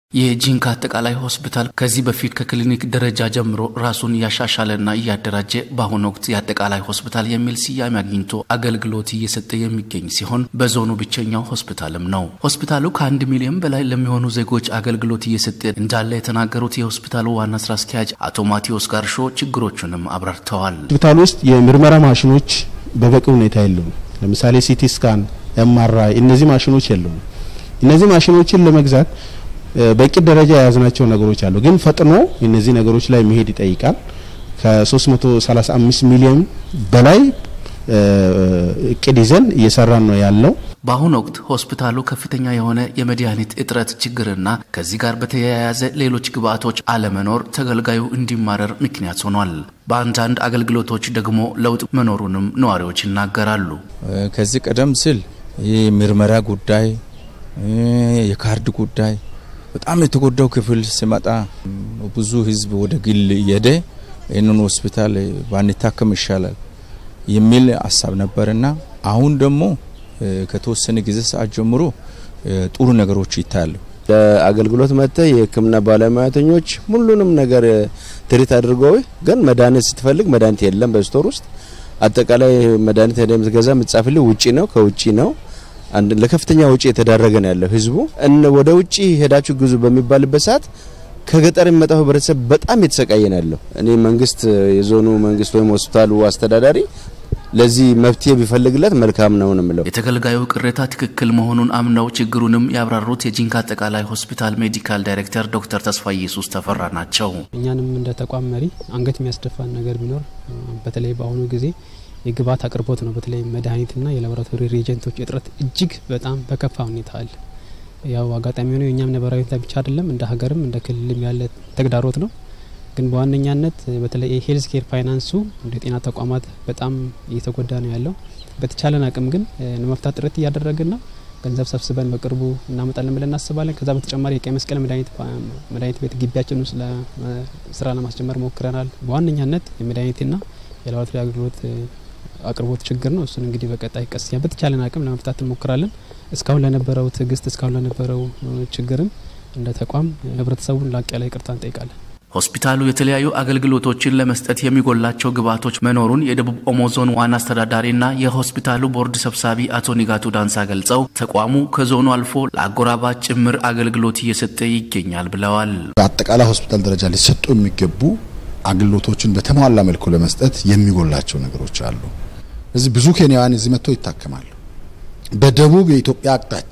የጂንካ አጠቃላይ ሆስፒታል ከዚህ በፊት ከክሊኒክ ደረጃ ጀምሮ ራሱን እያሻሻለና እያደራጀ በአሁኑ ወቅት የአጠቃላይ ሆስፒታል የሚል ስያሜ አግኝቶ አገልግሎት እየሰጠ የሚገኝ ሲሆን በዞኑ ብቸኛው ሆስፒታልም ነው። ሆስፒታሉ ከአንድ ሚሊዮን በላይ ለሚሆኑ ዜጎች አገልግሎት እየሰጠ እንዳለ የተናገሩት የሆስፒታሉ ዋና ስራ አስኪያጅ አቶ ማቴዎስ ጋርሾ ችግሮቹንም አብራርተዋል። ሆስፒታሉ ውስጥ የምርመራ ማሽኖች በበቂ ሁኔታ የሉም። ለምሳሌ ሲቲ ስካን፣ ኤምአርአይ እነዚህ ማሽኖች የሉም። እነዚህ ማሽኖችን ለመግዛት በቂ ደረጃ የያዝናቸው ነገሮች አሉ። ግን ፈጥኖ እነዚህ ነገሮች ላይ መሄድ ይጠይቃል። ከ335 ሚሊዮን በላይ እቅድ ይዘን እየሰራን ነው ያለው። በአሁኑ ወቅት ሆስፒታሉ ከፍተኛ የሆነ የመድኃኒት እጥረት ችግርና ከዚህ ጋር በተያያዘ ሌሎች ግብአቶች አለመኖር ተገልጋዩ እንዲማረር ምክንያት ሆኗል። በአንዳንድ አገልግሎቶች ደግሞ ለውጥ መኖሩንም ነዋሪዎች ይናገራሉ። ከዚህ ቀደም ሲል ይህ ምርመራ ጉዳይ፣ የካርድ ጉዳይ በጣም የተጎዳው ክፍል ሲመጣ ብዙ ሕዝብ ወደ ግል እየሄደ ይህንን ሆስፒታል ባንታከም ይሻላል የሚል ሀሳብ ነበርና አሁን ደግሞ ከተወሰነ ጊዜ ሰዓት ጀምሮ ጥሩ ነገሮች ይታያሉ። ለአገልግሎት መጥተ የሕክምና ባለሙያተኞች ሁሉንም ነገር ትሪት አድርገው ግን መድኃኒት ስትፈልግ መድኃኒት የለም በስቶር ውስጥ አጠቃላይ መድኃኒት ሄደ የምትገዛ የምትጻፍልህ ውጪ ነው ከውጪ ነው አንድ ለከፍተኛ ውጪ የተዳረገ ነው ያለው ህዝቡ። ወደ ውጪ ሄዳችሁ ግዙ በሚባልበት ሰዓት ከገጠር የሚመጣው ህብረተሰብ በጣም የተሰቃየ ነው ያለው። እኔ መንግስት የዞኑ መንግስት ወይም ሆስፒታሉ አስተዳዳሪ ለዚህ መፍትሄ ቢፈልግለት መልካም ነው ነው የምለው። የተገልጋዩ ቅሬታ ትክክል መሆኑን አምነው ችግሩንም ያብራሩት የጂንካ አጠቃላይ ሆስፒታል ሜዲካል ዳይሬክተር ዶክተር ተስፋ ኢየሱስ ተፈራ ናቸው። እኛንም እንደ ተቋም መሪ አንገት የሚያስደፋን ነገር ቢኖር በተለይ በአሁኑ ጊዜ የግብአት አቅርቦት ነው። በተለይ መድኃኒትና የላቦራቶሪ ሬጀንቶች እጥረት እጅግ በጣም በከፋ ሁኔታ አለ። ያው አጋጣሚ ሆነው የእኛም ነባራዊ ሁኔታ ብቻ አይደለም እንደ ሀገርም እንደ ክልልም ያለ ተግዳሮት ነው። ግን በዋነኛነት በተለይ የሄልዝ ኬር ፋይናንሱ እንደ ጤና ተቋማት በጣም እየተጎዳ ነው ያለው። በተቻለን አቅም ግን ለመፍታት ጥረት እያደረግን ነው። ገንዘብ ሰብስበን በቅርቡ እናመጣለን ብለን እናስባለን። ከዛ በተጨማሪ የቀይ መስቀል መድኃኒት ቤት ግቢያችን ውስጥ ስራ ለማስጀመር ሞክረናል። በዋነኛነት የመድኃኒትና የላቦራቶሪ አገልግሎት አቅርቦት ችግር ነው። እሱን እንግዲህ በቀጣይ ቀስ በተቻለን አቅም ለመፍታት እንሞክራለን። እስካሁን ለነበረው ትዕግስት፣ እስካሁን ለነበረው ችግርም እንደ ተቋም ህብረተሰቡን ላቅ ያለ ይቅርታ እንጠይቃለን። ሆስፒታሉ የተለያዩ አገልግሎቶችን ለመስጠት የሚጎላቸው ግብዓቶች መኖሩን የደቡብ ኦሞ ዞን ዋና አስተዳዳሪና የሆስፒታሉ ቦርድ ሰብሳቢ አቶ ኒጋቱ ዳንሳ ገልጸው ተቋሙ ከዞኑ አልፎ ለአጎራባች ጭምር አገልግሎት እየሰጠ ይገኛል ብለዋል። በአጠቃላይ ሆስፒታል ደረጃ ሊሰጡ የሚገቡ አገልግሎቶችን በተሟላ መልኩ ለመስጠት የሚጎላቸው ነገሮች አሉ። እዚህ ብዙ ኬንያውያን እዚህ መጥተው ይታከማሉ። በደቡብ የኢትዮጵያ አቅጣጫ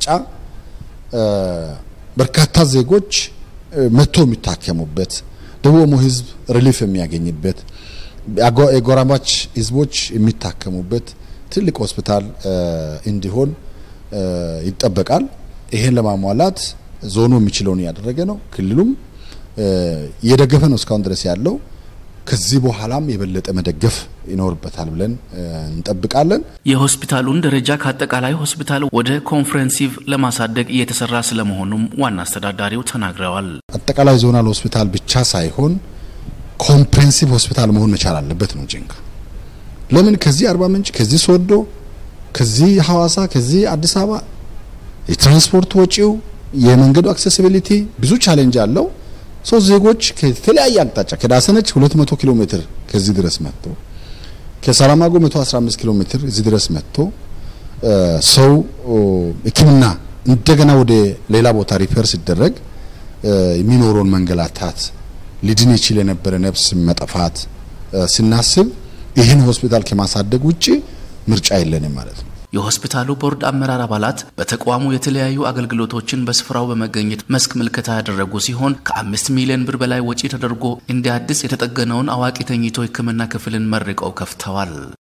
በርካታ ዜጎች መጥተው የሚታከሙበት ደቡብ ኦሞ ህዝብ ሪሊፍ የሚያገኝበት የጎራባች ህዝቦች የሚታከሙበት ትልቅ ሆስፒታል እንዲሆን ይጠበቃል። ይሄን ለማሟላት ዞኑ የሚችለውን እያደረገ ነው። ክልሉም እየደገፈ ነው እስካሁን ድረስ ያለው። ከዚህ በኋላም የበለጠ መደገፍ ይኖርበታል ብለን እንጠብቃለን። የሆስፒታሉን ደረጃ ከአጠቃላይ ሆስፒታል ወደ ኮንፍረንሲቭ ለማሳደግ እየተሰራ ስለመሆኑም ዋና አስተዳዳሪው ተናግረዋል። አጠቃላይ ዞናል ሆስፒታል ብቻ ሳይሆን ኮምፕሬንሲቭ ሆስፒታል መሆን መቻል አለበት ነው ጂንካ። ለምን ከዚህ አርባ ምንጭ፣ ከዚህ ሶዶ፣ ከዚህ ሐዋሳ፣ ከዚህ አዲስ አበባ የትራንስፖርት ወጪው፣ የመንገዱ አክሴሲቢሊቲ ብዙ ቻሌንጅ አለው። ሶስት ዜጎች ከተለያየ አቅጣጫ ከዳሰነች 200 ኪሎ ሜትር ከዚህ ድረስ መጥቶ ከሰላማጎ 115 ኪሎ ሜትር እዚህ ድረስ መጥቶ ሰው ሕክምና እንደገና ወደ ሌላ ቦታ ሪፌር ሲደረግ የሚኖረውን መንገላታት ሊድን ይችል የነበረ ነፍስ መጠፋት ስናስብ ይህን ሆስፒታል ከማሳደግ ውጭ ምርጫ የለንም ማለት ነው። የሆስፒታሉ ቦርድ አመራር አባላት በተቋሙ የተለያዩ አገልግሎቶችን በስፍራው በመገኘት መስክ ምልከታ ያደረጉ ሲሆን ከአምስት ሚሊዮን ብር በላይ ወጪ ተደርጎ እንደ አዲስ የተጠገነውን አዋቂ ተኝቶ ሕክምና ክፍልን መርቀው ከፍተዋል።